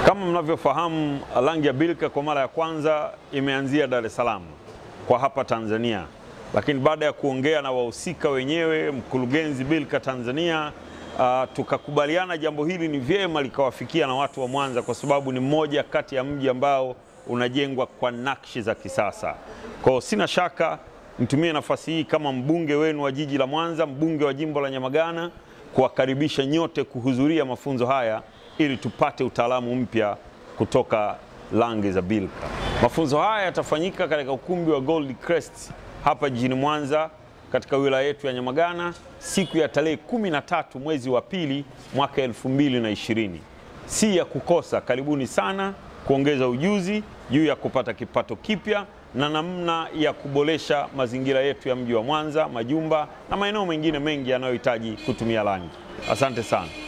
Kama mnavyofahamu, rangi ya Bilka kwa mara ya kwanza imeanzia Dar es Salaam kwa hapa Tanzania, lakini baada ya kuongea na wahusika wenyewe, mkurugenzi Bilka Tanzania, uh, tukakubaliana jambo hili ni vyema likawafikia na watu wa Mwanza kwa sababu ni mmoja kati ya mji ambao unajengwa kwa nakshi za kisasa. Kwa hiyo sina shaka nitumie nafasi hii kama mbunge wenu wa jiji la Mwanza, mbunge wa jimbo la Nyamagana, kuwakaribisha nyote kuhudhuria mafunzo haya ili tupate utaalamu mpya kutoka rangi za Bilka. Mafunzo haya yatafanyika katika ukumbi wa Gold Crest hapa jijini Mwanza katika wilaya yetu ya Nyamagana siku ya tarehe kumi na tatu mwezi wa pili mwaka elfu mbili na ishirini. Si ya kukosa. Karibuni sana kuongeza ujuzi juu ya kupata kipato kipya na namna ya kuboresha mazingira yetu ya mji wa Mwanza, majumba na maeneo mengine mengi yanayohitaji kutumia rangi. Asante sana.